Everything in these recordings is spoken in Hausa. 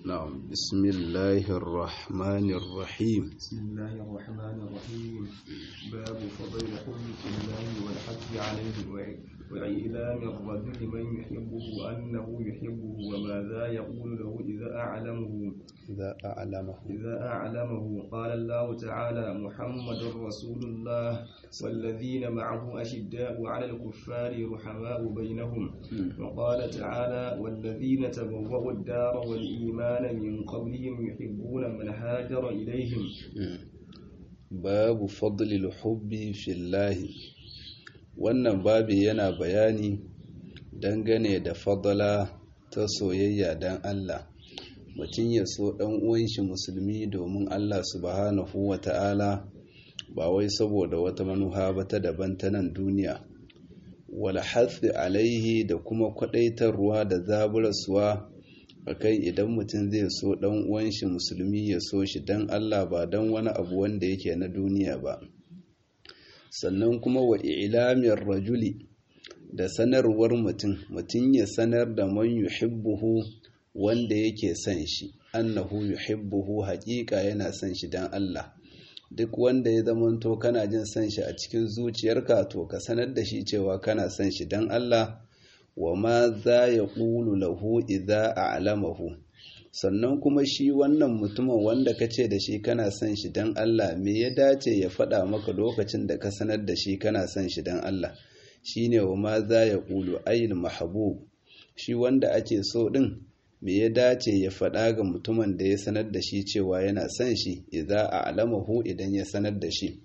نعم بسم الله الرحمن الرحيم بسم الله الرحمن الرحيم باب فضل الحب في الله والحث عليه وع- وإعلام الرجل من يحبه أنه يحبه وماذا يقول له إذا أعلمه إذا أعلمه إذا أعلمه قال الله تعالى محمد رسول الله والذين معه أشداء على الكفار رحماء بينهم وقال تعالى والذين تبوأوا الدار والإيمان من قبلهم يحبون من هاجر إليهم babu fadlil hubbi fillahi wannan babi yana bayani dangane da fadala ta soyayya dan Allah mutum ya so dan uwan shi musulmi domin Allah subhanahu wata'ala ba wai saboda wata manuha ba ta daban ta nan duniya wal hathi alaihi da kuma kwadaitarwa da zaburarsuwa akan idan mutum zai so dan uwan shi musulmi ya so shi dan Allah ba dan wani abu wanda yake na duniya ba sannan kuma wa i'lamir rajuli da sanarwar mutum mutum ya sanar da man yuhibbuhu wanda yake son shi annahu yuhibbuhu haƙiƙa yana son shi dan Allah duk wanda ya zamanto kana jin son shi a cikin zuciyarka to ka sanar da shi cewa kana son shi dan Allah wa ma za ya ƙulu lahu idza a'lamahu sannan kuma shi wannan mutumin wanda ka ce da shi kana son shi don Allah me ya dace ya faɗa maka lokacin da ka sanar da shi kana son shi don Allah shine wa ma za ya ƙulu ayil mahabub shi wanda ake so ɗin me ya dace ya faɗa ga mutumin da ya sanar da shi cewa yana son shi idza a'lamahu idan ya sanar da shi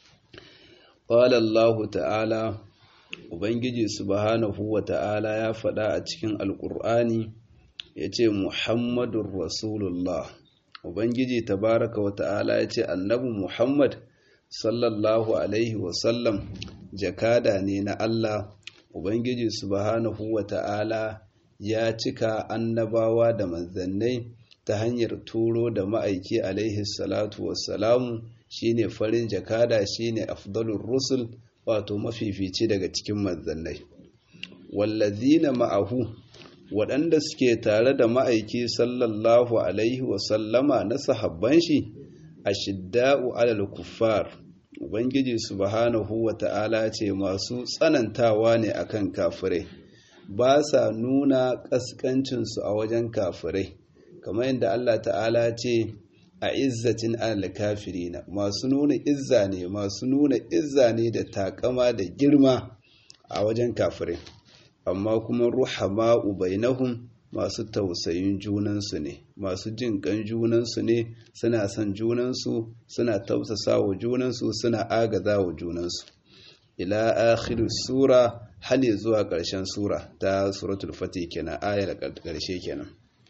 qala Allah ta'ala Ubangiji subhanahu wa ta'ala ya faɗa a cikin Alƙur'ani ya ce Muhammadun Rasulullah. Ubangiji tabaraka wa ta'ala ya ce annabi Muhammad sallallahu Alaihi wasallam jakada ne na Allah. Ubangiji subhanahu wa ta'ala ya cika annabawa da manzannai ta hanyar turo da ma'aiki alaihi salatu wassalamu shine farin jakada shine afdalur rusul wato mafifici daga cikin manzannai wallazina ma'ahu waɗanda suke tare da ma'aiki sallallahu alaihi wasallama na sahabban shi ashidda'u alal kuffar ubangiji subhanahu wata'ala ce masu tsanantawa ne akan kafirai ba sa nuna ƙasƙancinsu a wajen kafirai kamar yadda Allah ta'ala ce a izzatin alal kafirina masu nuna izza ne masu nuna izza ne da takama da girma a wajen kafirai amma kuma ruhama ubainahum masu tausayin junansu ne masu jin kan junansu ne suna son junansu suna tausasa wa junansu suna agaza wa junansu ila akhir sura hali zuwa ƙarshen sura ta suratul fatih kenan ayar ƙarshe kenan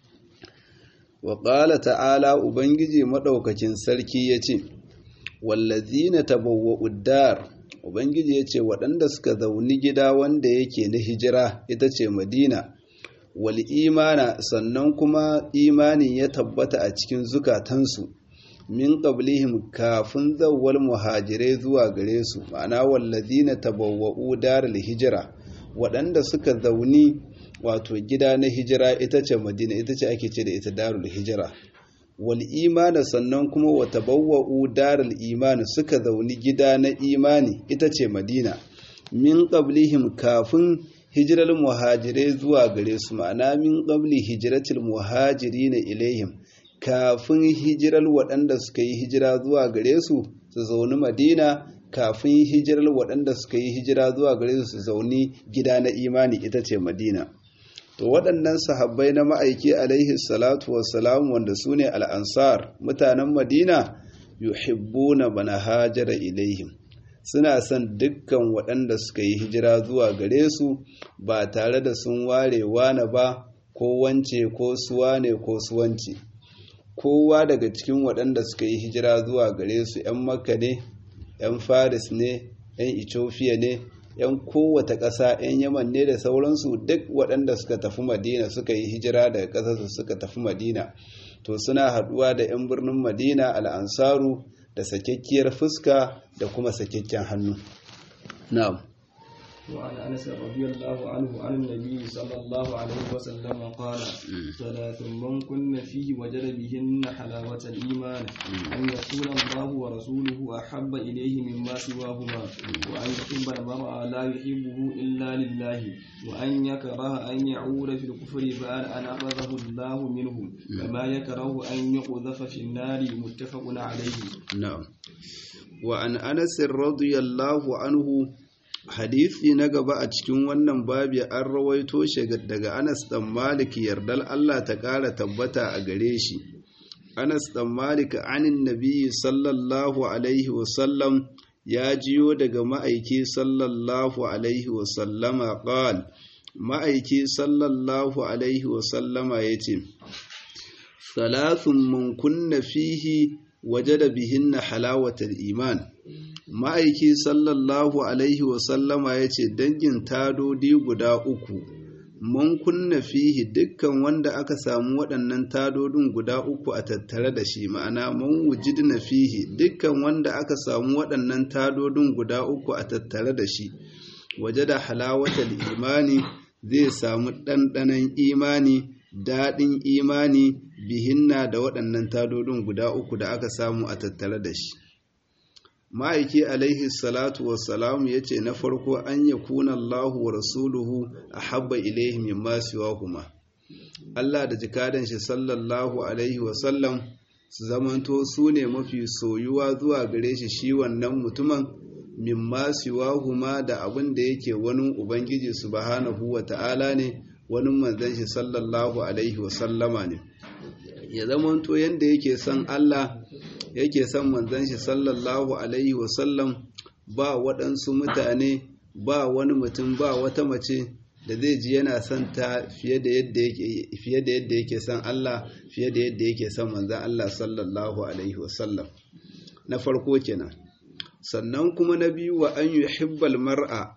wa ƙala ta'ala ubangiji maɗaukakin sarki ya ce wallazina tabawwa uddar ubangiji ya ce waɗanda suka zauni gida wanda yake na hijira ita ce madina wal imana sannan kuma imanin ya tabbata a cikin zukatansu min qablihim kafin zawwal muhajirai zuwa gare su ma'ana wallazina tabawwa'u daral hijira waɗanda suka zauni wato gida na hijira ita ce madina ita ce ake ce da ita darul hijira wal imana sannan kuma wa tabawwa'u darul imani suka zauni gida na imani ita ce madina min qablihim kafin hijirar muhajirai zuwa gare su ma'ana min qabli hijratil muhajirina ilaihim kafin hijirar waɗanda suka yi hijira zuwa gare su su zauni madina kafin hijirar waɗanda suka yi hijira zuwa gare su su zauni gida na imani ita ce madina to waɗannan sahabbai na ma'aiki alaihi salatu wassalam wanda su ne al'ansar mutanen madina yuhibbuna bana hajara ilaihim suna son dukkan waɗanda suka yi hijira zuwa gare su ba tare da sun ware wane ba ko wance ko suwane ko suwanci kowa daga cikin waɗanda suka yi hijira zuwa gare su 'yan makka ne 'yan faris ne 'yan ethiopia ne 'yan kowata ƙasa 'yan yaman ne da sauransu duk waɗanda suka tafi madina suka yi hijira daga ƙasarsu suka tafi madina to suna haɗuwa da 'yan birnin madina al'ansaru da sakekkiyar fuska da kuma sakekken hannu na'am وعن انس رضي الله عنه عن النبي صلى الله عليه وسلم قال ثلاث من كن فيه وجد بهن حلاوة الإيمان أن يكون الله ورسوله أحب إليه مما سواهما وأن يحب المرء لا يحبه إلا لله وأن يكره أن يعود في الكفر بعد أن أخذه الله منه كما يكره أن يقذف في النار متفق عليه نعم وعن أنس رضي الله عنه hadisi na gaba a cikin wannan babi an rawaito shi daga Anas dan Malik yardal Allah ta ƙara tabbata a gare shi Anas dan Malik anin Nabi sallallahu alaihi wasallam ya jiyo daga ma'aiki sallallahu alaihi wasallama qal ma'aiki sallallahu alaihi wasallama yace salathun man kunna fihi wajada bihinna halawatal iman ma'aiki sallallahu alaihi wasallama ya ce dangin tadodi guda uku mun kunna fihi dukkan wanda aka samu waɗannan tadodin guda uku a tattare da shi ma'ana mun wujidna fihi dukkan wanda aka samu waɗannan tadodin guda uku a tattare da shi waje da halawatal imani zai samu ɗanɗanon imani daɗin imani bihinna da waɗannan tadodin guda uku da aka samu a tattare da shi ma'aiki alaihi salatu wassalamu ya ce na farko an ya kuna Allahu wa rasuluhu a habba ilaihi mimma siwahuma Allah da jikadan shi sallallahu alaihi wasallam su zamanto su ne mafi soyuwa zuwa gare shi shi wannan mutumin mimma siwahuma da abin da yake wani ubangiji subhanahu wa ta'ala ne wani manzon shi sallallahu alaihi wasallama ne ya zamanto yanda yake son Allah yake son manzon shi sallallahu alaihi wasallam ba waɗansu mutane ba wani mutum ba wata mace da zai ji yana son ta fiye da yadda yake fiye da yadda yake son Allah fiye da yadda yake son manzon Allah sallallahu alaihi wasallam na farko kenan sannan kuma na biyu wa an yuhibbal mar'a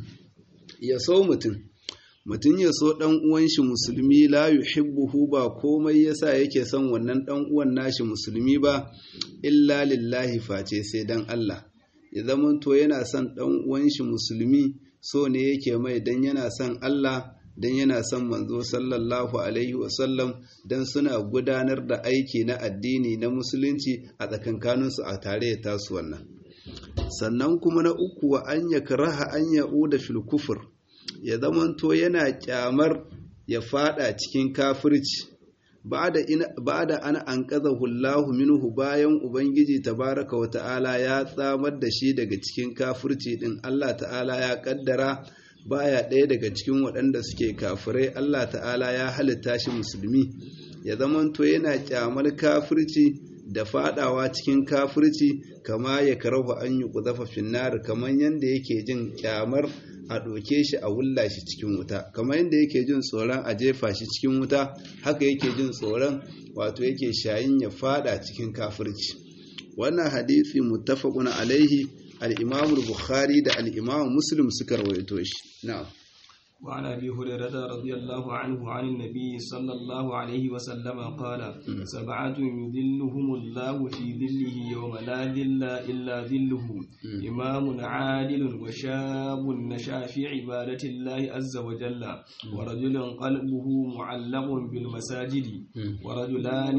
ya so mutum mutum ya so ɗan uwan shi musulmi la yuhibbuhu ba komai yasa yake son wannan ɗan uwan nashi musulmi ba illa lillahi face sai dan Allah ya zamanto yana son ɗan uwan shi musulmi so ne yake mai dan yana son Allah dan yana son manzo sallallahu alaihi wasallam dan suna gudanar da aiki na addini na musulunci a tsakankaninsu a tare da tasu wannan sannan kuma na uku wa an yakraha an ya'uda fil kufur ya zamanto yana kyamar ya fada cikin kafirci ba da ana an hullahu minhu bayan ubangiji tabaraka wa ta'ala ya tsamar da shi daga cikin kafirci din Allah ta'ala ya kaddara baya ɗaya daga cikin waɗanda suke kafirai Allah ta'ala ya halitta shi musulmi ya zamanto yana kyamar kafirci da fadawa cikin kafirci kama ya karahu an yi kuzafa finnar kamar yadda yake jin kyamar a ɗauke shi a wulla shi cikin wuta kamar yadda yake jin tsoron a jefa shi cikin wuta haka yake jin tsoron wato yake shayin ya fada cikin kafirci wannan hadisi muttafaqun alaihi al-imam bukhari da al-imam muslim suka rawaito shi na'am وعن ابي هريره رضي الله عنه عن النبي صلى الله عليه وسلم قال سبعه يذلهم الله في ذله يوم لا ذل الا ذله امام عادل وشاب نشا في عباده الله عز وجل ورجل قلبه معلق بالمساجد ورجلان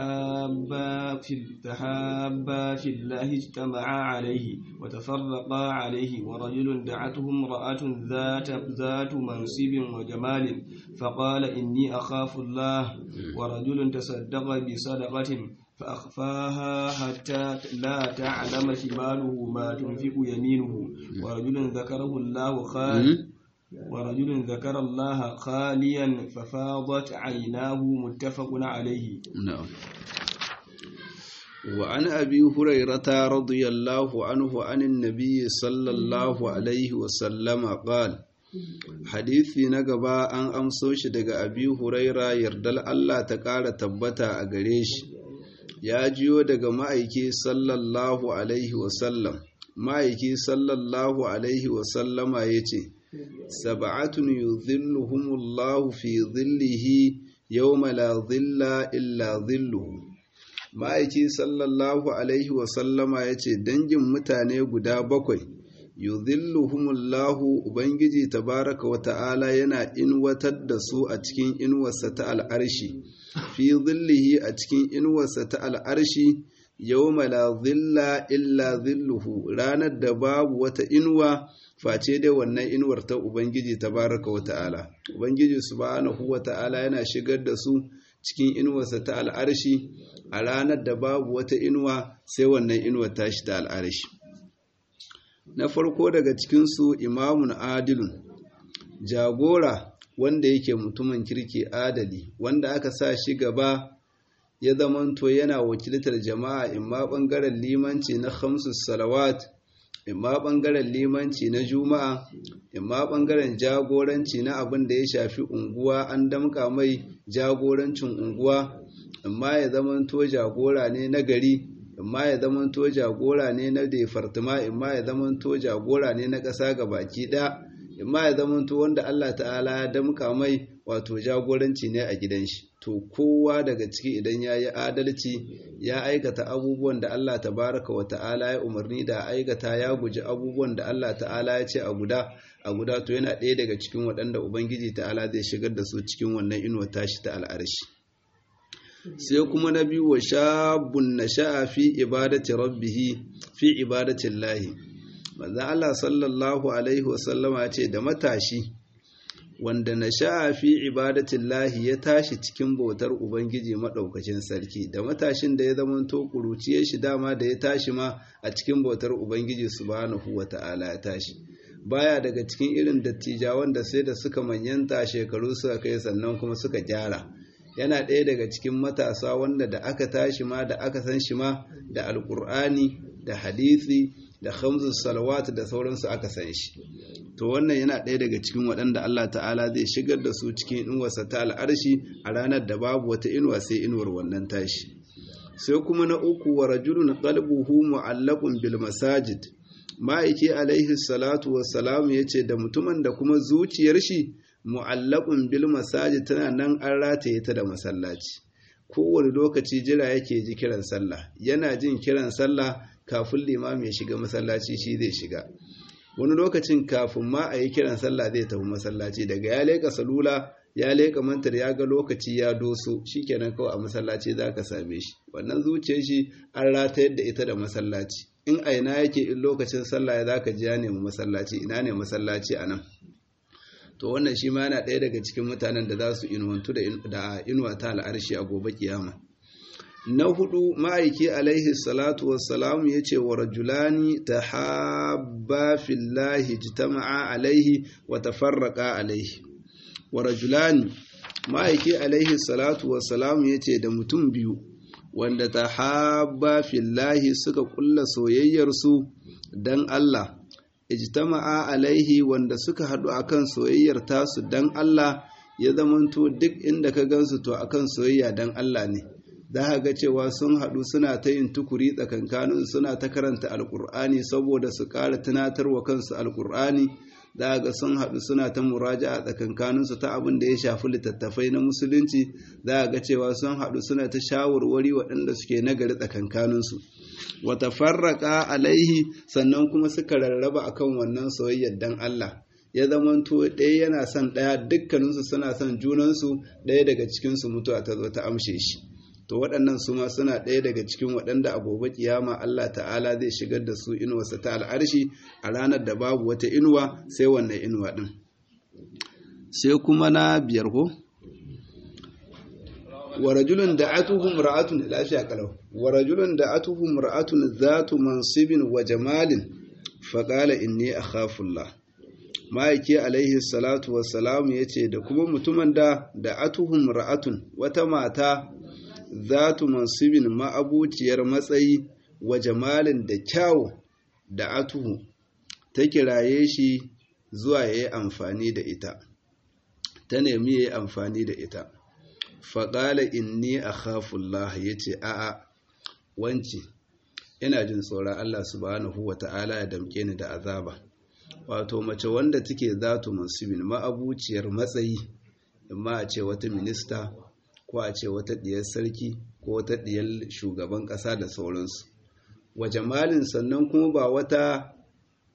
تحابا في تحابا في الله اجتمعا عليه وتفرقا عليه ورجل دعته امراه ذات ذات منصب وجمال فقال إني أخاف الله ورجل تصدق بصدقة فأخفاها حتى لا تعلم شماله ما تنفق يمينه ورجل ذكره الله خالد ورجل ذكر الله خاليا ففاضت عيناه متفق عليه نعم وعن أبي هريرة رضي الله عنه عن النبي صلى الله عليه وسلم قال Hadithi na gaba an amso shi daga abi huraira yardal Allah ta ƙara tabbata a gare shi, ya jiyo daga ma'aiki sallallahu Alaihi wasallam, ma'aiki sallallahu Alaihi wasallama ya ce, Saba'atun yuzilluhumullahu fi zillihi yawma la zilla illa zilluhu. Ma'aiki sallallahu Alaihi wasallama ya ce, Dangin mutane guda bakwai. yudhilluhumullahu ubangiji tabaraka wa ta'ala yana inwatar da su a cikin inuwarsa ta al'arshi fi zillihi a cikin inuwarsa ta al'arshi yawma la zilla illa zilluhu ranar da babu wata inuwa face dai wannan inuwar ta ubangiji tabaraka wa ta'ala ubangiji subhanahu wa ta'ala yana shigar da su cikin inuwarsa ta al'arshi a ranar da babu wata inuwa sai wannan inuwar tashi ta al'arshi na farko daga cikinsu imamun adilun jagora wanda yake mutumin kirki adali wanda aka sa shi gaba ya zamanto yana wakiltar jama'a imma ɓangaren limanci na khamsus salawat imma ɓangaren limanci na juma'a imma ɓangaren jagoranci na abin da ya shafi unguwa an damka mai jagorancin unguwa imma ya zamanto jagora ne na gari imma ya zamanto jagora ne na defartima imma ya zamanto jagora ne na ƙasa ga baki ɗaya imma ya zamanto wanda Allah ta'ala ya damka mai wato jagoranci ne a gidan shi to kowa daga ciki idan ya yi adalci ya aikata abubuwan da Allah tabaraka wa ta'ala ya umarni da aikata ya guji abubuwan da Allah ta'ala ya ce a guda a guda to yana ɗaya daga cikin waɗanda ubangiji ta'ala zai shigar da su cikin wannan inuwa tashi ta al'arshi sai kuma na biyu wa shabun na sha'a fi ibadati rabbihi fi ibadatin lahi manzan Allah sallallahu alaihi wasallama ce da matashi wanda na sha'a fi ibadatin lahi ya tashi cikin bautar ubangiji maɗaukacin sarki da matashin da ya zamanto ƙuruciye shi dama da ya tashi ma a cikin bautar ubangiji subhanahu wa ta'ala ya tashi baya daga cikin irin dattijawan da sai da suka manyanta shekaru suka kai sannan kuma suka gyara yana ɗaya daga cikin matasa wanda da aka tashi ma da aka san shi ma da alƙur'ani da hadisi da khamsus salawat da sauransu aka san shi to wannan yana ɗaya daga cikin waɗanda Allah ta'ala zai shigar da su cikin inuwarsa ta al'arshi a ranar da babu wata inuwa sai inuwar wannan tashi sai kuma na uku wa rajulun qalbuhu mu'allaqun bil masajid ma'aiki alaihi salatu wassalam yace da mutumin da kuma zuciyar shi mu'allaqun bil masajid tana nan an rataye ta da masallaci kowane lokaci jira yake ji kiran sallah yana jin kiran sallah kafin limami ya shiga masallaci shi zai shiga wani lokacin kafin ma a yi kiran sallah zai tafi masallaci daga ya leka salula ya leka mantar ya ga lokaci ya doso shikenan kawai a masallaci za ka same shi wannan zuciyar shi an ratayar da ita da masallaci in a ina yake in lokacin sallah ya zaka ji ya nemi masallaci ina ne masallaci a nan to wannan shi ma yana ɗaya daga cikin mutanen da za su inuwantu da inuwa ta al'arshi a gobe kiyama na hudu ma'aiki alaihi salatu wassalamu ya ce wa rajulani ta haɓa fillahi jitama'a alaihi wa tafarraƙa alaihi wa rajulani ma'aiki alaihi salatu wassalamu ya ce da mutum biyu wanda ta haɓa fillahi suka ƙulla soyayyarsu don Allah ijtama'a alaihi wanda suka haɗu akan soyayyar tasu don Allah ya zamanto duk inda ka gansu to akan soyayya don Allah ne za ga cewa sun haɗu suna ta yin tukuri tsakankanin suna ta karanta alƙur'ani saboda su ƙara tunatarwa kansu alƙur'ani za ga sun haɗu suna ta muraja a tsakankaninsu ta abin da ya shafi littattafai na musulunci za ga cewa sun haɗu suna ta shawarwari waɗanda suke nagari tsakankaninsu wata farraka alaihi sannan kuma suka rarraba akan wannan soyayyar dan Allah ya zamanto ɗaya yana son ɗaya dukkaninsu suna son junansu ɗaya daga cikinsu mutuwa ta zo ta amshe shi to waɗannan su ma suna ɗaya daga cikin waɗanda a gobe kiyama Allah ta'ala zai shigar da su inuwarsa ta al'arshi a ranar da babu wata inuwa sai wannan inuwa ɗin sai kuma na biyar ko wa rajulun da atuhum ra'atun lafiya kalau wa rajulun da atuhum ra'atun zatu mansibin wa jamalin faqala inni akhafullah ma'aiki alaihi salatu wassalamu yace da kuma mutumin da da atuhum ra'atun wata mata zatu mansibin ma'abuciyar matsayi wa jamalin da kyawu da atuhu ta kiraye shi zuwa ya yi amfani da ita ta nemi ya yi amfani da ita faƙala inni a khafullah ya ce a'a wance ina jin tsoron Allah subhanahu wa ta'ala ya damke ni da azaba wato mace wanda take zatu mansibin ma'abuciyar matsayi amma a ce wata minista ko a ce wata ɗiyar sarki ko wata ɗiyar shugaban ƙasa da sauransu wa jamalin sannan kuma ba wata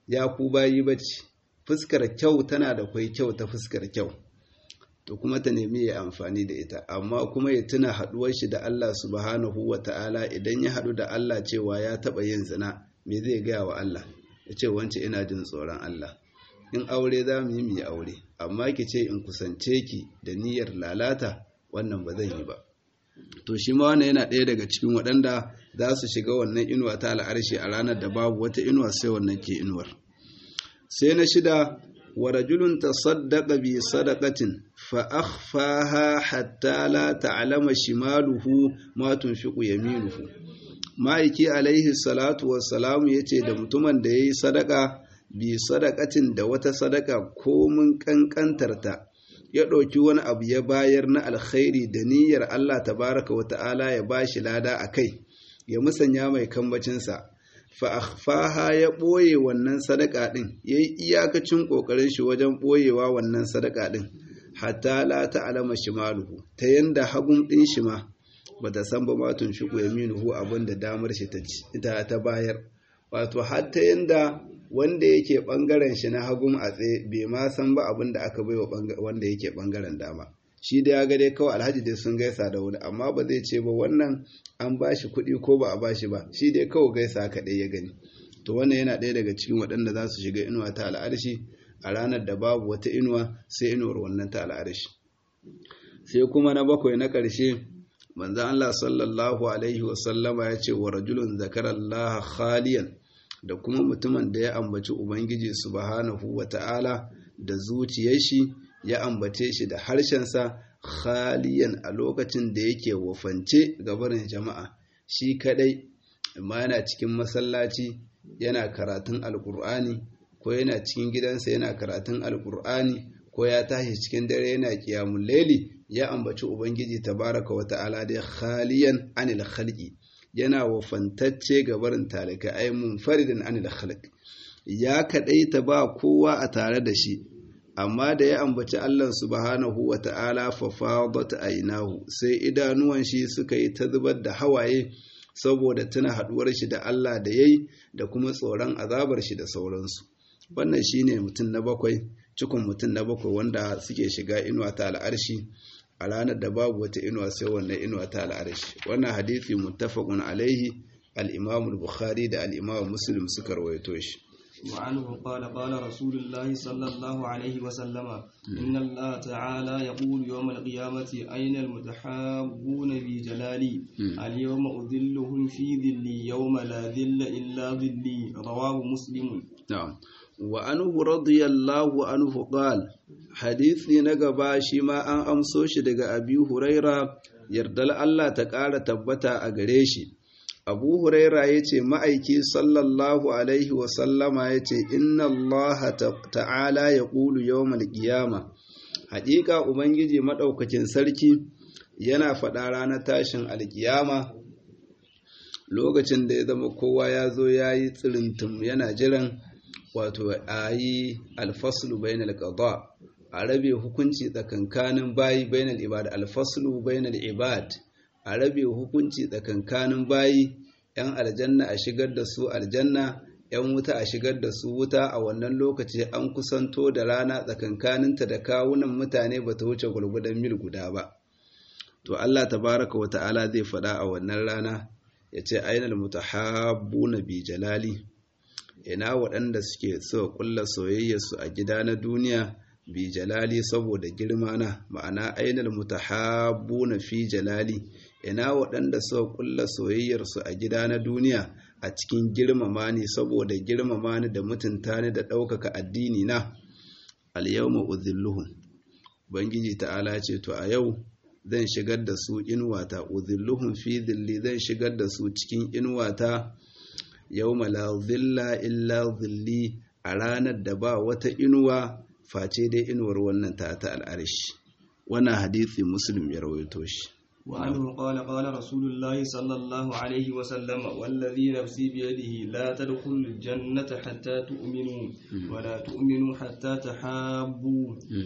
ya ku bayi bace fuskar kyau tana da kwai kyau ta fuskar kyau to kuma ta nemi ya amfani da ita amma kuma ya tuna haduwar shi da Allah subhanahu wa ta'ala idan ya hadu da Allah cewa ya taba yin zina me zai gaya wa Allah ya ce wance ina jin tsoron Allah in aure za mu yi mu yi aure amma ki ce in kusance ki da niyyar lalata wannan ba zan yi ba to shi ma wannan yana ɗaya daga cikin waɗanda za su shiga wannan inuwa ta al'arshi a ranar da babu wata inuwa sai wannan ke inuwar sai na shida wa rajulun tasaddaqa bi sadaqatin fa akhfaha hatta la ta'lama shimaluhu ma tunfiqu yaminuhu ma'aiki alaihi salatu wassalam yace da mutumin da yayi sadaka bi sadaqatin da wata sadaka ko mun kankantarta ya ɗauki wani abu ya bayar na alkhairi da niyyar Allah tabaraka wa ta'ala ya bashi lada a kai ya musanya mai kambacinsa fa'afaha ya ɓoye wannan sadaka ɗin ya yi iyakacin ƙoƙarin shi wajen ɓoyewa wannan sadaka ɗin hatta la ta'alama shimaluhu ta yanda hagun ɗin shi ma ba ta san ba matun shi ku yaminuhu abin da damar shi ta ta bayar wato har ta yanda wanda yake ɓangaren shi na hagun a tsaye bai ma san ba abin da aka baiwa wanda yake ɓangaren dama shi da ya ga dai kawai alhaji dai sun gaisa da wani amma ba zai ce ba wannan an ba shi kuɗi ko ba a ba shi ba shi dai kawai gaisa kaɗai ya gani to wannan yana ɗaya daga cikin waɗanda za su shiga inuwa ta al'arshi a ranar da babu wata inuwa sai inuwar wannan ta al'arshi sai kuma na bakwai na ƙarshe manzan Allah sallallahu alaihi wasallama ya ce wa rajulun zakarallaha khaliyan da kuma mutumin da ya ambaci ubangiji subhanahu wa ta'ala da zuciyar shi ya ambace shi da harshensa khaliyan a lokacin da yake wafance gabarin jama'a shi kadai amma yana cikin masallaci yana karatun alkur'ani ko yana cikin gidansa yana karatun alkur'ani ko ya tashi cikin dare yana kiyamun laili ya ambaci ubangiji tabaraka wa ta'ala da khaliyan anil khalqi yana wafantacce gabarin talika ai munfaridin anil khalq ya kadaita ba kowa a tare da shi amma da ya ambaci Allah subhanahu wa ta'ala fafadat ainahu sai idanuwan shi suka yi ta zubar da hawaye saboda tuna haduwar shi da Allah da yayi da kuma tsoron azabar shi da sauransu wannan shine mutum na bakwai cikon mutum na bakwai wanda suke shiga inuwa ta al'arshi a ranar da babu wata inuwa sai wannan inuwa ta al'arshi wannan hadisi muttafaqun alaihi al-imam al-bukhari da al-imam muslim suka rawaito shi وعنه قال قال رسول الله صلى الله عليه وسلم إن الله تعالى يقول يوم القيامة أين المتحابون بجلالي اليوم أذلهم في ذلي يوم لا ذل إلا ذلي رواه مسلم نعم وعنه رضي الله عنه قال حديثي نقبا شما أن أمسوش دقى أبي هريرة يردل الله تقال تبتا أغريشي abu huraira ya ce ma'aiki sallallahu alaihi wasallama ya ce inna allaha ta'ala ya ƙulu yawmal qiyama haƙiƙa ubangiji maɗaukakin sarki yana faɗa ranar tashin alƙiyama lokacin da ya zama kowa ya zo ya yi tsirintum yana jiran wato a yi alfaslu bainal qada a rabe hukunci tsakankanin bayi bainal ibad alfaslu bainal ibad a rabe hukunci tsakankanin bayi ‘yan aljanna a shigar da su aljanna ‘yan wuta a shigar da su wuta a wannan lokaci an kusanto da rana tsakankaninta da kawunan mutane ba ta wuce gwargwadon mil guda ba to Allah tabaraka wa ta'ala zai faɗa a wannan rana ya ce ainihin mutahabbu na bi jalali ina waɗanda suke so ƙulla soyayyarsu a gida na duniya bi jalali saboda girma na ma'ana ainihin mutahabbu na fi jalali ina waɗanda suka ƙulla soyayyarsu a gida na duniya a cikin girmama ni saboda girmama ni da mutunta ni da ɗaukaka addini na alyawma udhilluhum bangiji ta'ala ce to a yau zan shigar da su inuwata udhilluhum fi dhilli zan shigar da su cikin inuwata yawma la dhilla illa dhilli a ranar da ba wata inuwa face dai inuwar wannan ta ta al'arshi wannan hadisi muslim ya rawaito shi وعنه قال قال رسول الله صلى الله عليه وسلم والذي نفسي بيده لا تدخلوا الجنة حتى تؤمنوا ولا تؤمنوا حتى تحابوا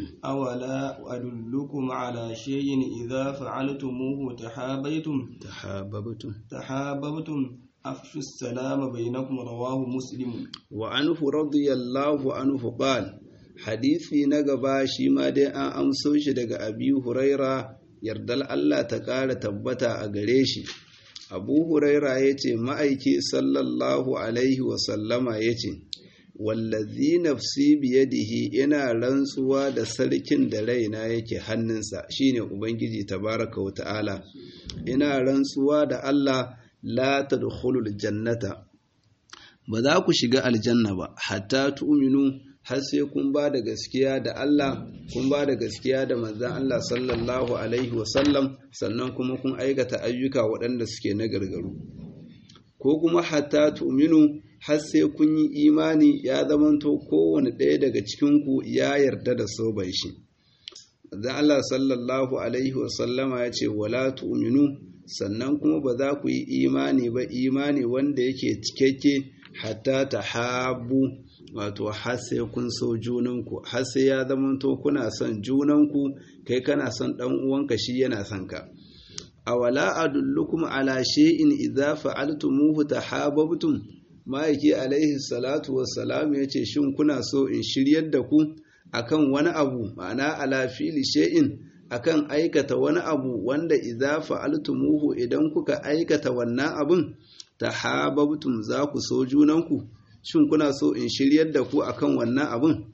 أولا أدلكم على شيء إذا فعلتموه تحابيتم تحاببتم تحاببتم أفشوا السلام بينكم رواه مسلم وعنه رضي الله عنه قال حديثي نغبا shi ma dai an amso shi daga Abi Huraira yardal Allah ta ƙara tabbata a gare shi Abu Huraira yace ma'aiki sallallahu alaihi wa sallama yace wallazi nafsi biyadihi ina rantsuwa da sarkin da raina yake hannunsa shine ubangiji tabaraka wa ta'ala ina rantsuwa da Allah la tadkhulul jannata ba za ku shiga aljanna ba hatta tu'minu har sai kun ba da gaskiya da Allah kun ba da gaskiya da manzon Allah sallallahu alaihi wasallam sannan kuma kun aikata ayyuka waɗanda suke na gargaru ko kuma hatta tu'minu har sai kun yi imani ya zamanto kowane ɗaya daga cikinku ya yarda da soban shi da Allah sallallahu alaihi wasallama ya ce wala tu'minu sannan kuma ba za ku yi imani ba imani wanda yake cikakke hatta ta habu wato har sai kun so junanku har sai ya zamanto kuna son junanku kai kana son ɗan uwanka shi yana son ka awala adullukum ala shay'in idza fa'altumuhu tahabbtum ma'aiki alaihi salatu wassalam ya ce shin kuna so in shiryar da ku akan wani abu ma'ana ala fili shay'in akan aikata wani abu wanda idza fa'altumuhu idan kuka aikata wannan abun tahabbtum za ku so junanku shin kuna so in shiryar da ku akan wannan abun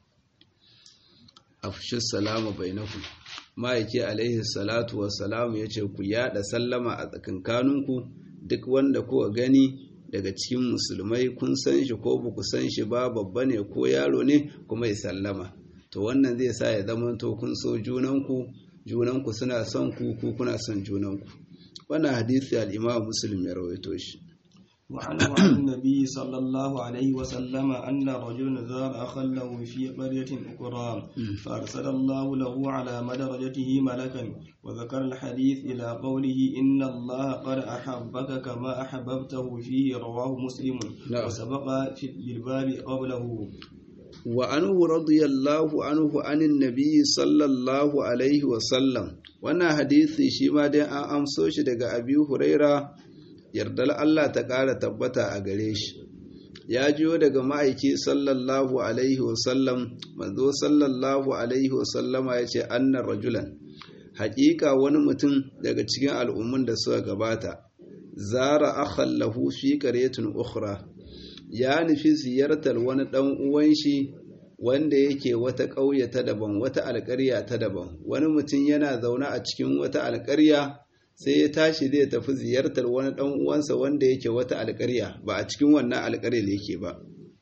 afshu salama bainakum ma'aiki alaihi salatu wassalam ya ce ku yada sallama a tsakankaninku duk wanda kuka gani daga cikin musulmai kun san shi ko ba ku san shi ba babba ne ko yaro ne kuma ya sallama to wannan zai sa ya zama to kun so junanku junanku suna son ku ku kuna son junanku wannan hadisi al-Imam Muslim ya rawaito shi وعنه عن النبي صلى الله عليه وسلم أن رجلا زار أخا له في قرية أخرى فأرسل الله له على مدرجته ملكا وذكر الحديث إلى قوله إن الله قد أحبك كما أحببته فيه رواه مسلم نعم. وسبق في بالباب قبله وعنه رضي الله عنه عن النبي صلى الله عليه وسلم wannan hadisi shi ma dai an amso shi daga Abi Huraira yardar Allah ta ƙara tabbata a gare shi ya jiyo daga ma'aiki sallallahu alaihi wasallam manzo sallallahu alaihi wasallama ya ce annar rajulan haƙiƙa wani mutum daga cikin al'ummun da suka gabata zara akhan lahu fi qaryatin ukhra ya nufi ziyartar wani ɗan uwan shi wanda yake wata ƙauye ta daban wata alƙarya ta daban wani mutum yana zaune a cikin wata alƙarya sai ya tashi zai tafi ziyartar wani ɗan uwansa wanda yake wata alƙarya ba a cikin wannan alƙaryar yake ba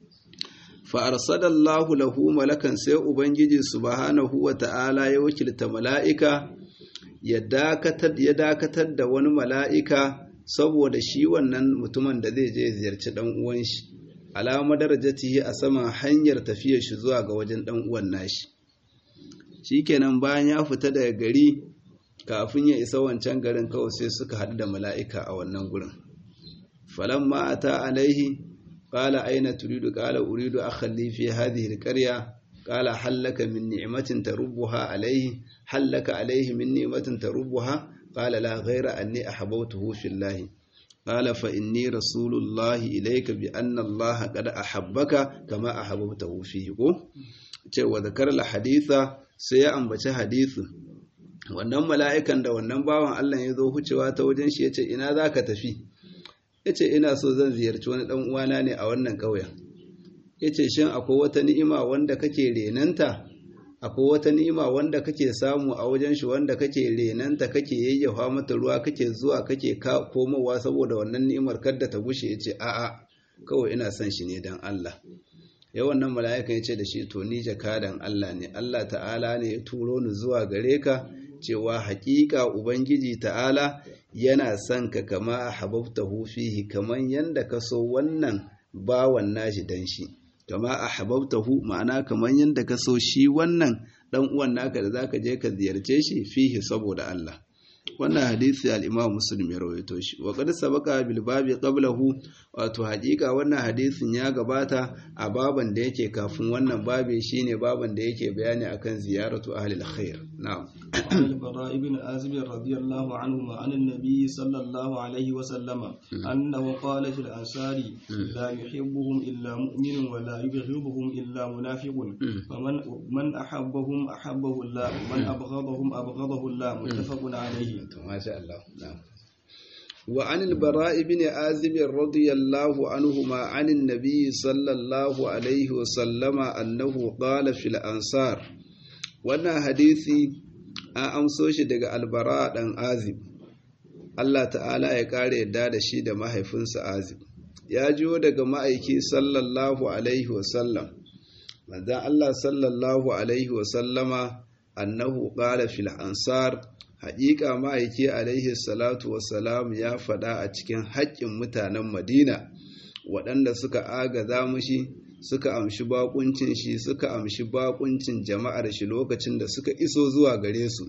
fa arsadallahu lahu malakan sai ubangiji subhanahu wa ta'ala ya wakilta mala'ika ya dakatar ya dakatar da wani mala'ika saboda shi wannan mutumin da zai je ziyarci ɗan uwan shi alama darajatihi a saman hanyar tafiyar shi zuwa ga wajen ɗan uwan nashi shikenan bayan ya fita daga gari kafin ya isa wancan garin kawai sai suka haɗu da mala'ika a wannan gurin falon ma'ata alaihi ƙala aina turidu ƙala uridu a fi hadhihi alƙarya ƙala hallaka min ni'matin tarubbuha alaihi hallaka alaihi min ni'matin tarubbuha ƙala la ghaira anni ahabbtuhu fillahi قال فإني رسول الله إليك بأن الله قد أحبك كما أحببته فيه ce wa zakar haditha sai ya ambaci hadithin wannan mala'ikan da wannan bawan Allah ya zo hucewa ta wajen shi ya ce ina za ka tafi ya ce ina so zan ziyarci wani ɗan uwana ne a wannan ƙauyen ya ce shin akwai wata ni'ima wanda kake renanta akwai wata ni'ima wanda kake samu a wajen shi wanda kake renanta kake yayyafa mata ruwa kake zuwa kake komowa saboda wannan ni'imar kadda ta gushe ya ce a'a kawai ina son shi ne don Allah ya wannan mala'ika ya ce da shi to ni jakadan Allah ne Allah ta'ala ne ya turo ni zuwa gare ka cewa haƙiƙa ubangiji ta'ala yana son ka kama ahbabtahu fihi kaman yanda ka so wannan bawan nashi dan shi kama ahbabtahu ma'ana kaman yanda ka so shi wannan dan uwan naka da zaka je ka ziyarce shi fihi saboda Allah wannan hadisi al-Imam Muslim ya rawaito shi wa qad sabaqa bil babi qablahu wato hakika wannan hadisin ya gabata a baban da yake kafin wannan babi shine baban da yake bayani akan ziyaratu ahli al-khair na'am وعن البراء بن عازب رضي الله عنهما عن النبي صلى الله عليه وسلم أنه قال في الأنصار لا يحبهم إلا مؤمن ولا يبغضهم إلا منافق فمن من أحبهم أحبه الله ومن أبغضهم أبغضه الله متفق عليه ما شاء الله نعم وعن البراء بن عازب رضي الله عنهما عن النبي صلى الله عليه وسلم أنه قال في الأنصار wannan hadisi an amso shi daga albara ɗan azib Allah ta'ala ya ƙara yadda da shi da mahaifinsa azib ya jiwo daga ma'aiki sallallahu alaihi wasallam manzan Allah sallallahu alaihi wasallama annahu ƙara fil ansar haƙiƙa ma'aiki alaihi salatu wasalam ya faɗa a cikin haƙƙin mutanen madina waɗanda suka agaza mushi suka amshi bakuncin shi suka amshi bakuncin jama'ar shi lokacin da suka iso zuwa gare su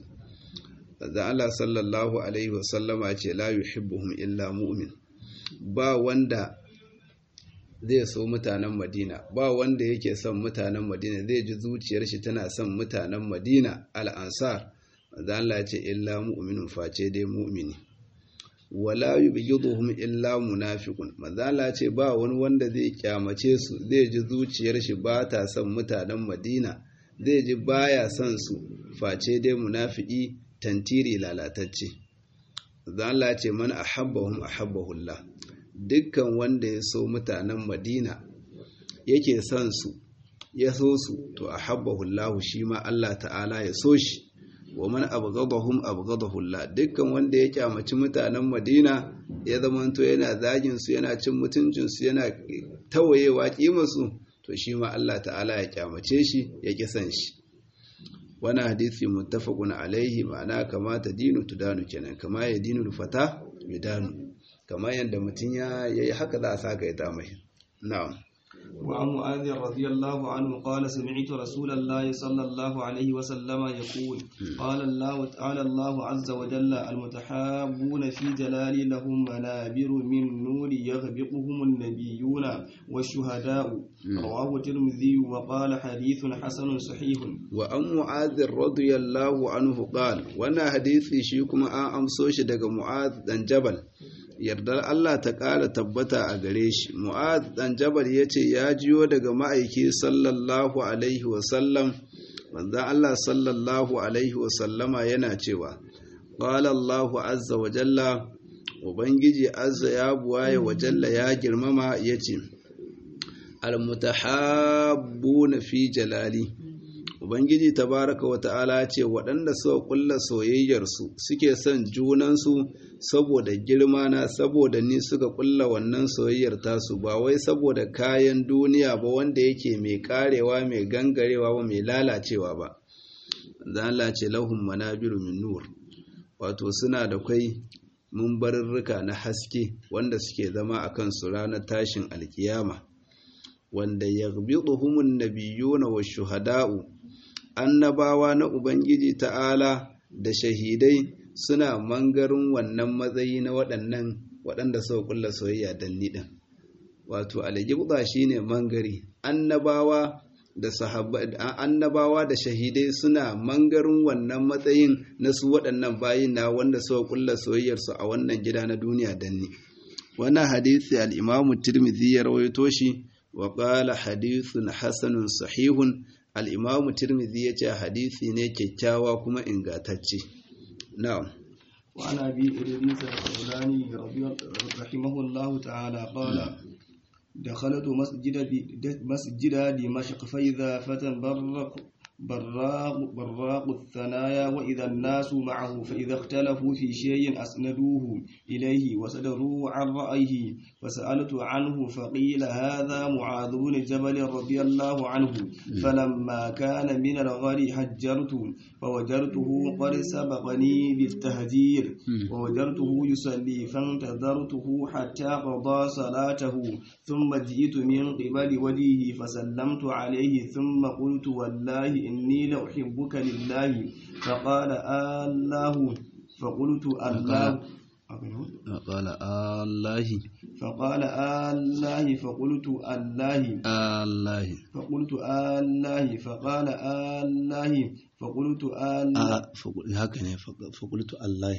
da Allah sallallahu alaihi wasallama ce la yuhibbuhum illa mu'min ba wanda zai so mutanen Madina ba wanda yake son mutanen Madina zai ji zuciyar shi tana son mutanen Madina al-ansar da Allah ce illa mu'minun face dai mu'mini wala yubghiduhum illa munafiqun mazala ce ba wani wanda zai kyamace su zai ji zuciyar shi ba ta son mutanen Madina zai ji baya son su face dai munafiki tantiri lalatacce mazala ce man ahabbahum ahabbahullah dukkan wanda ya so mutanen Madina yake son su ya so su to ahabbahullahu shi ma Allah ta'ala ya so shi wa man abghadahum abghadahu Allah dukkan wanda ya kyamaci mutanen Madina ya zamanto yana zagin su yana cin mutuncin su yana tawayewa kimar su to shi ma Allah ta'ala ya kyamace shi ya kisan shi wani hadisi muttafaqun alaihi ma'ana kama ta dinu tudanu kenan kama ya dinu fata yudanu kama yanda mutun ya yayi haka za a saka ya ta mai na'am وعن معاذ رضي الله عنه قال سمعت رسول الله صلى الله عليه وسلم يقول قال الله تعالى الله عز وجل المتحابون في جلالي لهم منابر من نور يغبطهم النبيون والشهداء رواه الترمذي وقال حديث حسن صحيح وعن معاذ رضي الله عنه قال وانا حديثي شيكم ان امسوش daga معاذ dan jabal yardar Allah ta ƙara tabbata a gare shi mu'ad dan jabal ya ce ya jiyo daga ma'aiki sallallahu alaihi wasallam manzan Allah sallallahu alaihi wasallama yana cewa ƙwala Allahu azza wa jalla ubangiji azza ya buwaye wa jalla ya girmama ya ce almutahabbu na fi jalali Ubangiji tabaraka wa ta'ala ce waɗanda suka ƙulla soyayyarsu suke son junansu saboda girma na saboda ni suka ƙulla wannan soyayyar tasu ba wai saboda kayan duniya ba wanda yake mai karewa mai gangarewa ba mai lalacewa ba. Zala ce lahun manabiru min nur wato suna da kwai mumbarurruka na haske wanda suke zama a kansu ranar tashin alkiyama wanda ya nabiyuna wa shuhada'u annabawa na Ubangiji ta'ala da shahidai suna mangarin wannan matsayi na waɗannan waɗanda suka kulla soyayya dan niɗin. Wato, aljibda shi ne mangari, annabawa da annabawa da shahidai suna mangarin wannan matsayin na su waɗannan bayin na wanda suka kulla soyayyarsu a wannan gida na duniya danni. Wannan hadisi al'imamu Tirmidhi ya rawaito shi wa ƙala hadisun hasanun sahihun al'imamu tirmidhi ya ce hadisi ne kyakkyawa kuma ingatacce na'am وعن أبي إدريس الخولاني رحمه الله تعالى قال دخلت مسجد مسجد دمشق فإذا فتى برق براق براق الثنايا وإذا الناس معه فإذا اختلفوا في شيء أسندوه إليه وصدروا عن رأيه فسألت عنه فقيل هذا معاذ بن جبل رضي الله عنه فلما كان من الغد هجرت فوجرته قد سبقني بالتهجير ووجرته يصلي فانتظرته حتى قضى صلاته ثم جئت من قبل وجهه فسلمت عليه ثم قلت والله إني لأحبك لله فقال الله فقلت الله قال الله فقال الله فقلت الله الله فقلت الله فقال الله فقلت آل haka ne faƙultu Allah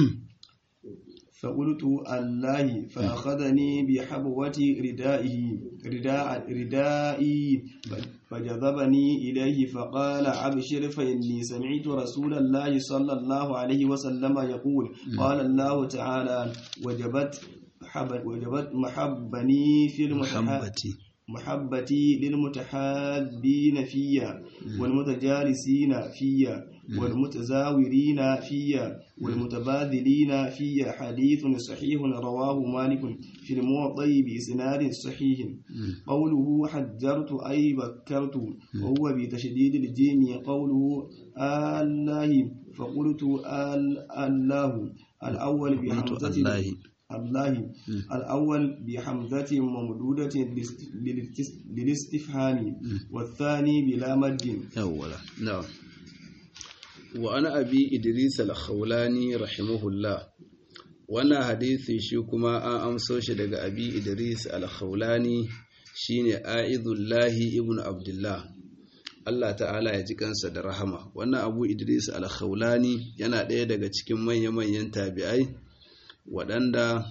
فقلت الله فأخذني بحبوة ردائه رداء ردائي فجذبني إليه فقال أبشر فإني سمعت رسول الله صلى الله عليه وسلم يقول قال الله تعالى وجبت وجبت محبني في محبتي محبتي للمتحابين فيا والمتجالسين فيا والمتزاورين فيا والمتبادلين فيا حديث صحيح رواه مالك في الموطأ بإسناد صحيح قوله حجرت أي بكرت وهو بتشديد الجيم قوله الله فقلت آل الله الأول بحمزة الله الله الأول بحمزة ممدودة للاستفهام والثاني بلا مد أولا نعم وأنا أبي إدريس الخولاني رحمه الله وانا حديثي shi kuma an amso shi daga abi idris al-khawlani shine aizullahi ibn abdullah Allah ta'ala ya ji kansa da rahama wannan abu idris al-khawlani yana ɗaya daga cikin manya-manyan tabi'ai waɗanda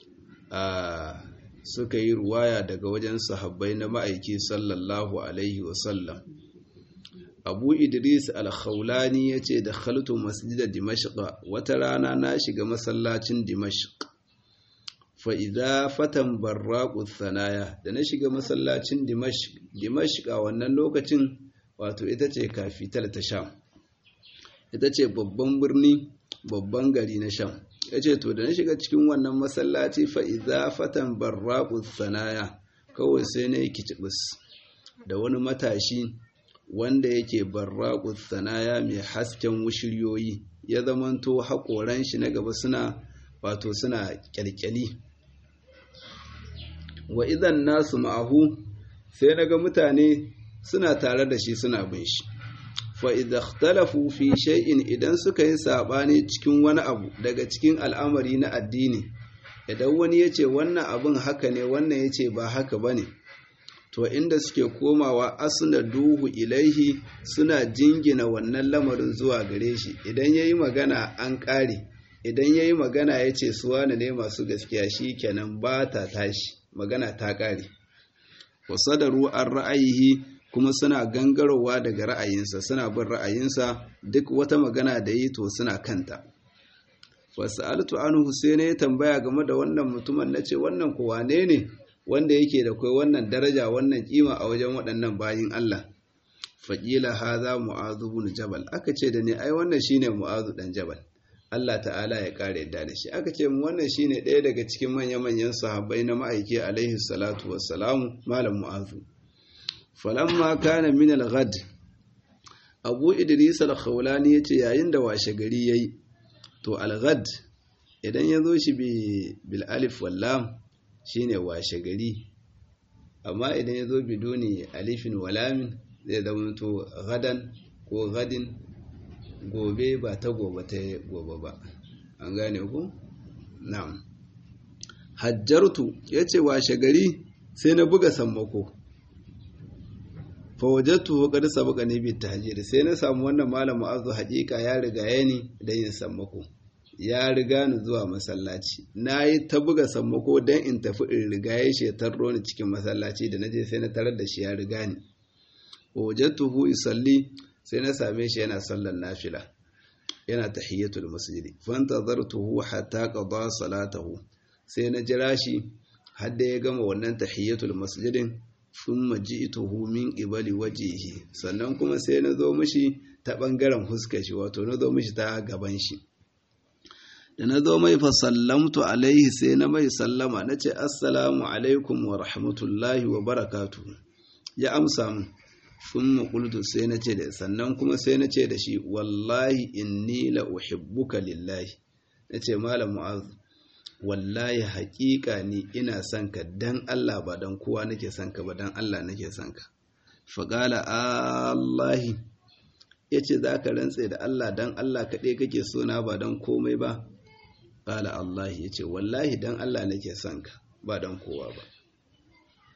suka yi ruwaya daga wajen sahabbai na ma'aiki sallallahu alaihi wasallam abu idris al-khawlani ya ce da khaltu masjidar dimashqa wata rana na shiga masallacin dimashq fa'iza fatan barraƙu sanaya da na shiga masallacin dimashq dimashq a wannan lokacin wato ita ce kafital ta sham ita ce babban birni babban gari na sham ya ce to da na shiga cikin wannan masallaci fa'iza fatan barraƙu sanaya kawai sai na yi kicibis da wani matashi wanda yake barraƙu sanaya mai hasken wushiryoyi ya zamanto haƙoran shi na gaba suna wato suna ƙyalƙyali wa idan nasu ma'ahu sai na ga mutane suna tare da shi suna bin shi fa idza ikhtalafu fi shay'in idan suka yi sabani cikin wani abu daga cikin al'amari na addini idan wani yace wannan abin haka ne wannan yace ba haka bane to inda suke komawa asna duhu ilaihi suna jingina wannan lamarin zuwa gare shi idan yayi magana an kare idan yayi magana yace su wane ne masu gaskiya shikenan ba ta tashi magana ta kare wasadaru an ra'ayihi kuma suna gangarowa daga ra'ayinsa suna bin ra'ayinsa duk wata magana da yi to suna kanta wasu altu anhu sai ya tambaya game da wannan mutumin na ce wannan kuwa ne ne wanda yake da kai wannan daraja wannan kima a wajen waɗannan bayin Allah faƙila haza mu'azu bin jabal aka ce da ni ai wannan shine mu'azu dan jabal Allah ta'ala ya kare yadda da shi aka ce mu wannan shine ɗaya daga cikin manya-manyan sahabbai na ma'aiki alaihi salatu wassalamu malam mu'azu falamma kana min al-ghad abu idris al-khawlani yace yayin da washe gari yayi to al-ghad idan yazo shi bi bil alif wal lam shine washe gari amma idan yazo biduni alifin wal lam zai zama to gadan ko gadin gobe ba ta gobe ta gobe ba an gane ku na'am hajjartu yace washe gari sai na buga sammako fawajattu qad sabaqa ni bi tahjir sai na samu wannan malam mu'azzu haƙiƙa ya riga ya ni da yin sammako ya riga ni zuwa masallaci nayi ta buga sammako dan in tafi in riga ya she tarro ni cikin masallaci da naje sai na tarar da shi ya riga ni wajattuhu yusalli sai na same shi yana sallar nafila yana tahiyatul masjidi fantazartuhu hatta qada salatahu sai na jira shi har da ya gama wannan tahiyatul masjidin thumma ji'tuhu min qibali wajhihi sannan kuma sai na zo mishi ta bangaren huskar shi wato na zo mishi ta gaban shi da na zo mai fa sallamtu alaihi sai na mai sallama nace assalamu alaikum wa rahmatullahi wa barakatuh ya amsa min thumma qultu sai nace da sannan kuma sai nace da shi wallahi inni la uhibbuka lillahi nace malam mu'az wallahi haƙiƙa ni ina son ka dan Allah ba dan kowa nake son ka ba dan Allah nake son ka faƙala Allahi ya ce za ka rantse da Allah dan Allah kaɗai kake sona ba dan komai ba ƙala Allahi ya ce wallahi dan Allah nake son ka ba dan kowa ba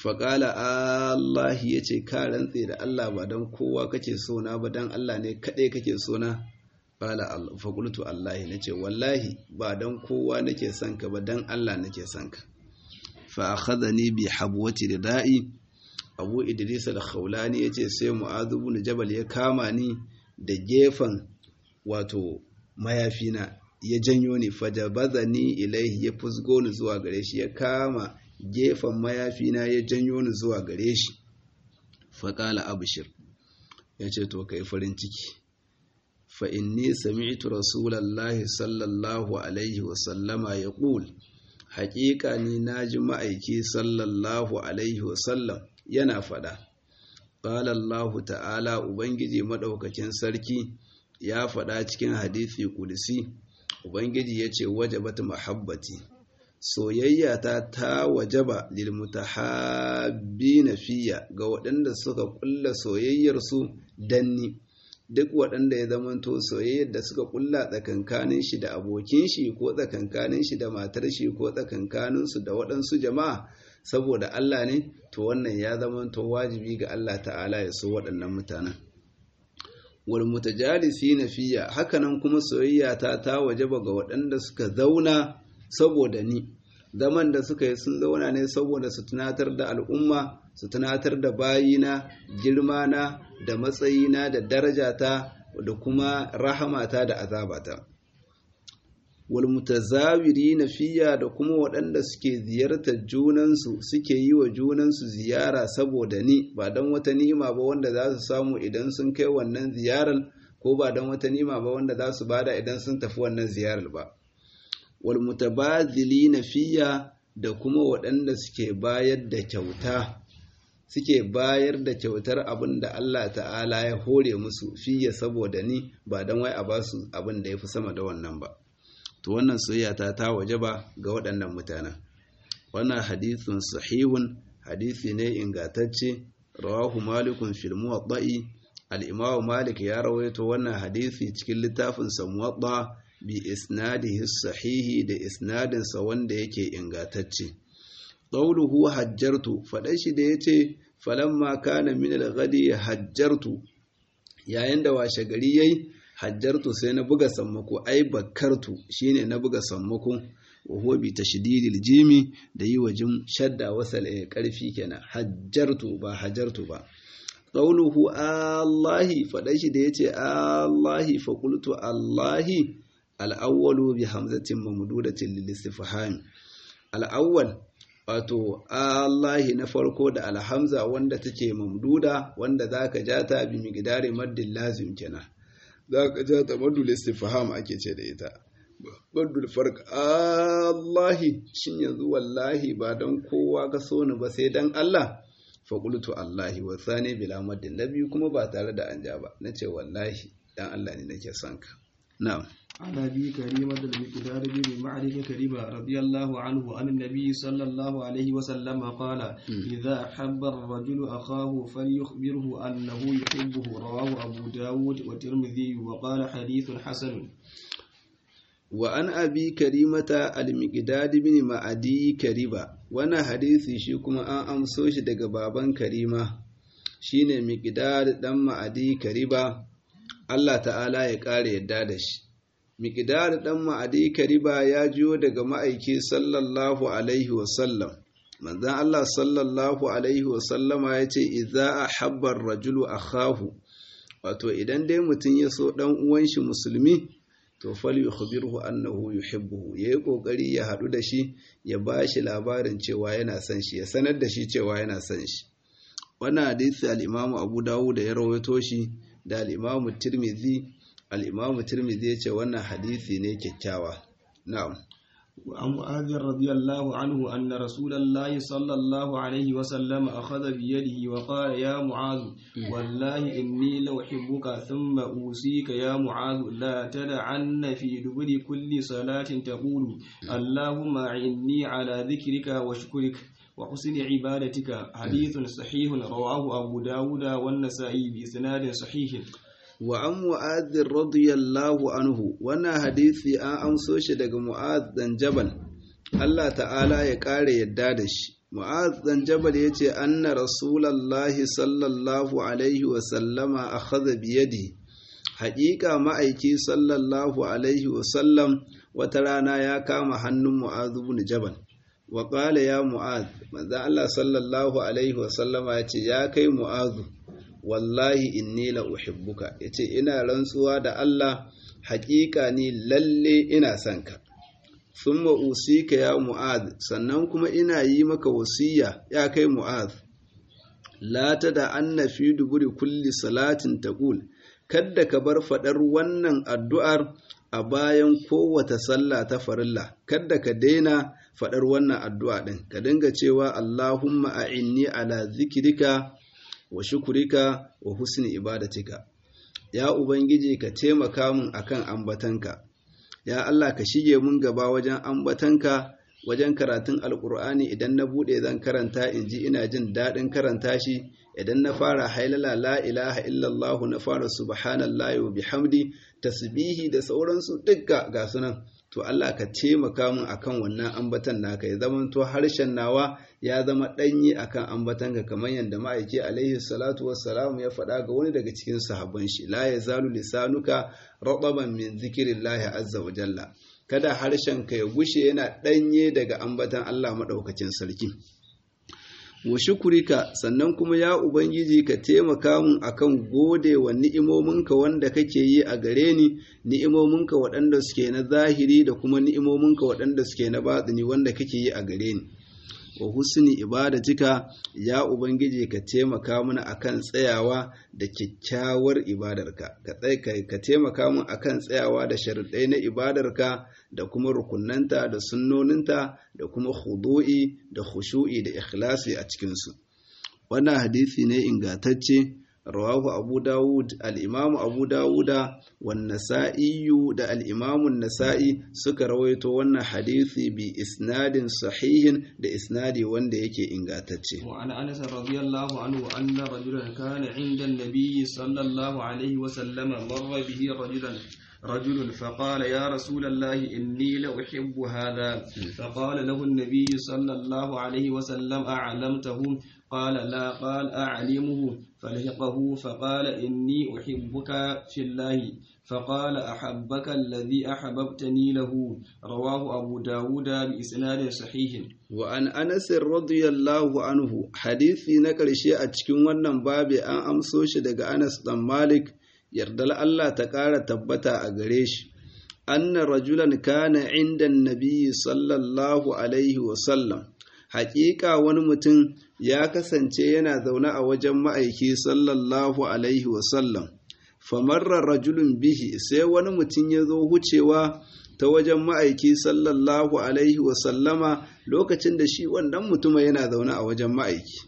faƙala Allah ya ce ka rantse da Allah ba don kowa kake so na ba don Allah ne kaɗai kake so na ƙala faƙultu Allah na ce wallahi ba don kowa nake son ka ba don Allah nake son ka fa akhadhani bi habwati ridai Abu Idris al-Khawlani yace sai Mu'adh ibn Jabal ya kama ni da gefen wato mayafina ya janyo ni fajabazani ilaihi ya fusgo ni zuwa gare shi ya kama gefen mayafina ya janyo ni zuwa gare shi faƙala abushir ya ce to kai farin ciki fa inni sami'tu rasulallahi sallallahu alaihi wasallama ya ƙul haƙiƙa ni na ji ma'aiki sallallahu alaihi wasallam yana faɗa ƙalallahu ta'ala ubangiji maɗaukakin sarki ya faɗa cikin hadisi ƙudisi ubangiji ya ce wajabat mahabbati soyayya ta ta wajaba lil mutahabbina fiya ga waɗanda suka kulla soyayyar su danni duk waɗanda ya zamanto soyayyar da suka kulla tsakankanin shi da abokin shi ko tsakankanin shi da matar shi ko tsakankanin su da waɗansu jama'a saboda Allah ne to wannan ya zamanto wajibi ga Allah ta'ala ya so waɗannan mutanen wal mutajalisi fiya hakanan kuma soyayya ta ta wajaba ga waɗanda suka zauna saboda ni zaman da suka yi sun zauna ne saboda su tunatar da al'umma su tunatar da bayina girmana da matsayina da darajata da kuma rahamata da azabata wal mutazawiri fiya da kuma waɗanda suke ziyartar junansu suke yi wa junansu ziyara saboda ni ba don wata ni'ima ba wanda za su samu idan sun kai wannan ziyarar ko ba don wata ni'ima ba wanda za su bada idan sun tafi wannan ziyarar ba wal mutabadhilina fiya da kuma waɗanda suke bayar da kyauta suke bayar da kyautar abin da Allah ta'ala ya hore musu fiye saboda ni ba don wai a ba su abin da ya fi sama da wannan ba to wannan soyayya ta ta waje ba ga waɗannan mutanen wannan hadithun sahihun hadisi ne ingantacce rawahu malikun fil muwatta'i al-imamu malik ya rawaito wannan hadisi cikin littafin sa muwatta bi isnadihi sahihi da isnadinsa wanda yake ingantacce qawluhu hajjartu faɗan shi da yace falamma kana min al-ghadi hajjartu yayin da washe gari yayi hajjartu sai na buga sammako ai bakartu shine na buga sammako wa huwa bi tashdidil jimi da yi wajin shadda wasal karfi kenan hajjartu ba hajartu ba qawluhu allahi faɗan shi da yace allahi fa qultu allahi al'awwalu bi hamzatin mamdudatin lil istifham al'awwal wato Allahi na farko da alhamza wanda take mamduda wanda zaka ja ta bi miqdari maddin lazim kenan zaka ja ta maddul istifham ake ce da ita maddul farq Allahi shin yanzu wallahi ba dan kowa ka so ni ba sai dan Allah fa qultu Allahi wa thani bila maddin nabi kuma ba tare da an ja ba nace wallahi dan Allah ne nake son ka na'am عن أبي كريمة المقدار بن معرفة كريمة رضي الله عنه عن النبي صلى الله عليه وسلم قال إذا أحب الرجل أخاه فليخبره أنه يحبه رواه أبو داود والترمذي وقال حديث حسن وعن أبي كريمة المقدار بن معدي كريمة وانا حديثي شكما أن أمسوش دق بابا كريمة shine miqdad dan ma'adi kariba Allah ta'ala ya kare yadda da shi miqdad dan ma'adi kariba ya jiyo daga ma'aiki sallallahu alaihi wasallam manzon Allah sallallahu alaihi wasallama yace idza ahabba ar-rajulu akhahu wato idan dai mutum ya so dan uwan shi musulmi to fal yukhbirhu annahu yuhibbuhu yayi kokari ya hadu da shi ya bashi labarin cewa yana son shi ya sanar da shi cewa yana son shi wannan hadisi al-Imam Abu Dawud da ya rawaito shi da al-Imam Tirmidhi al-Imam Tirmidhi ya ce wannan hadisi ne kyakkyawa na'am وعن معاذ رضي الله عنه أن رسول الله صلى الله عليه وسلم أخذ بيده وقال يا معاذ والله إني لأحبك ثم أوصيك يا معاذ لا تدعن في دبر كل صلاة تقول اللهم أعني على ذكرك وشكرك وحسن عبادتك حديث صحيح رواه أبو داود والنسائي بإسناد صحيح wa an mu'adhin radiyallahu anhu wannan hadisi an amso shi daga mu'adh dan jabal Allah ta'ala ya kare yadda da shi mu'az dan jabal yace anna rasulullahi sallallahu alaihi wa sallama akhadha bi yadi haƙiƙa ma'aiki sallallahu alaihi wa sallam wata rana ya kama hannun mu'az ibn jabal wa qala ya mu'az manzo Allah sallallahu alaihi wa sallama yace ya kai mu'az wallahi inni la uhibbuka yace ina rantsuwa da Allah haƙiƙa ni lalle ina son ka thumma usika ya mu'adh sannan kuma ina yi maka wasiya ya kai mu'adh la tada anna fi duburi kulli salatin taqul kadda ka bar fadar wannan addu'ar a bayan kowace sallah ta farilla kadda ka daina fadar wannan addu'a din ka dinga cewa Allahumma a'inni ala zikrika wa shukurika wa husni ibadatika ya ubangiji ka taimaka min akan ambatanka ya Allah ka shige mun gaba wajen ambatanka wajen karatun alkur'ani idan na bude zan karanta in ji ina jin daɗin karanta shi idan na fara hailala la ilaha illallah na fara subhanallahi wa bihamdi tasbihi da sauransu dukka ga sunan to Allah ka taimaka min akan wannan ambatan naka ya zama to harshen nawa ya zama danyi akan ambatan ka kamar yadda ma'aiki alaihi salatu wassalamu ya faɗa ga wani daga cikin sahabban shi la yazalu lisanuka rataban min zikrillahi azza wa jalla kada harshen ka ya gushe yana danye daga ambatan Allah madaukakin sarki wa shukurika sannan kuma ya ubangiji ka taimaka mun akan gode wa ni'imominka wanda kake yi a gare ni ni'imominka waɗanda suke na zahiri da kuma ni'imominka waɗanda suke na batsini wanda kake yi a gare ni wa husni ibadatika ya ubangiji ka taimaka mana akan tsayawa da kyakkyawar ibadarka ka taimaka mun akan tsayawa da sharuɗai na ibadarka da kuma rukunanta da sunnoninta da kuma khudu'i da khushu'i da ikhlasi a cikinsu wannan hadisi ne ingantacce rawahu abu dawud al'imamu abu dawuda wan nasa'iyu da al'imamun nasa'i suka rawaito wannan hadisi bi isnadin sahihin da isnadi wanda yake ingantacce وعن أنس رضي الله عنه أن رجلا كان عند النبي صلى الله عليه وسلم مر به رجلا رجل فقال يا رسول الله إني لأحب هذا فقال له النبي صلى الله عليه وسلم أعلمته قال لا قال أعلمه فلحقه فقال إني أحبك في الله فقال أحبك الذي أحببتني له رواه أبو داود بإسناد صحيح وعن أنس رضي الله عنه حديثي نكر شيء أتكون ونن بابي أن أمسوش دق أنس بن مالك yardar Allah ta ƙara tabbata a gare shi anna rajulan kana inda nabiyyi sallallahu alaihi wasallam haƙiƙa wani mutum ya kasance yana zaune a wajen ma'aiki sallallahu alaihi wasallam famarra rajulun bihi sai wani mutum ya zo wucewa ta wajen ma'aiki sallallahu alaihi wasallama lokacin da shi wannan mutuma yana zaune a wajen ma'aiki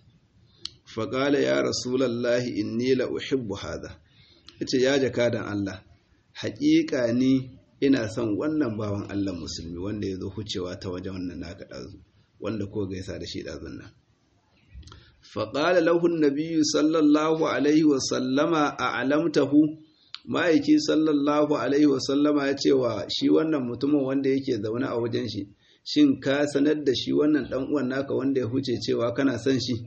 faƙala ya rasulallahi inni la uhibbu hadha yace ya jakadan Allah haƙiƙa ni ina son wannan bawan Allah musulmi wanda ya zo hucewa ta wajen wannan naka ɗazu wanda ko gaisa da shi ɗazun nan faƙala lahun nabiyu sallallahu alaihi wasallama a alamtahu ma'aiki sallallahu alaihi wasallama ya ce wa shi wannan mutumin wanda yake zaune a wajen shi shin ka sanar da shi wannan ɗan uwan naka wanda ya huce cewa kana son shi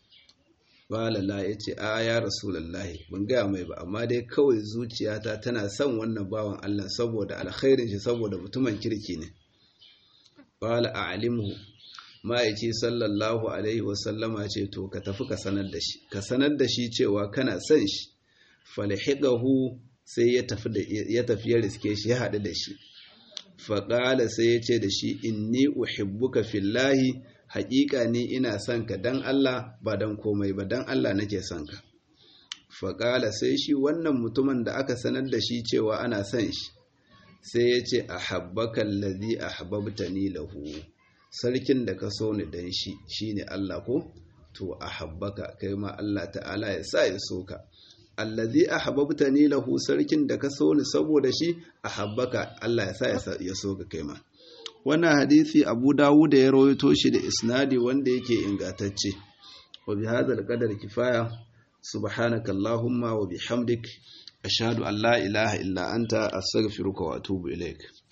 Balala ya ce, A ya Rasulallahi, ban gaya mai ba, amma dai kawai zuciyata tana son wannan bawan Allah saboda alkhairin shi saboda mutumin kirki ne. Bala a alimu, ma'aici sallallahu Alaihi wasallama ce, To, ka tafi ka sanar da shi, ka sanar da shi cewa kana son shi, falhidahu sai ya tafi ya riske shi ya haɗu da shi. Faƙala sai ya ce da shi, Inni uhibbuka fillahi haƙiƙa ni ina son ka dan Allah ba dan komai ba dan Allah nake son ka faƙala sai shi wannan mutumin da aka sanar da shi cewa ana son shi sai ya ce a habbakan lazi a hababta ni lahu sarkin da ka so ni dan shi shine Allah ko to a habbaka kai ma Allah ta'ala ya sa ya so ka allazi a hababta ni lahu sarkin da ka so ni saboda shi a habbaka Allah ya sa ya so ka kai ma wannan hadisi abu dawud da ya rawaito shi da isnadi wanda yake ingantacce wa bi hadzal qadar kifaya subhanaka allahumma wa bihamdik ashhadu an la ilaha illa anta astaghfiruka wa atubu ilaik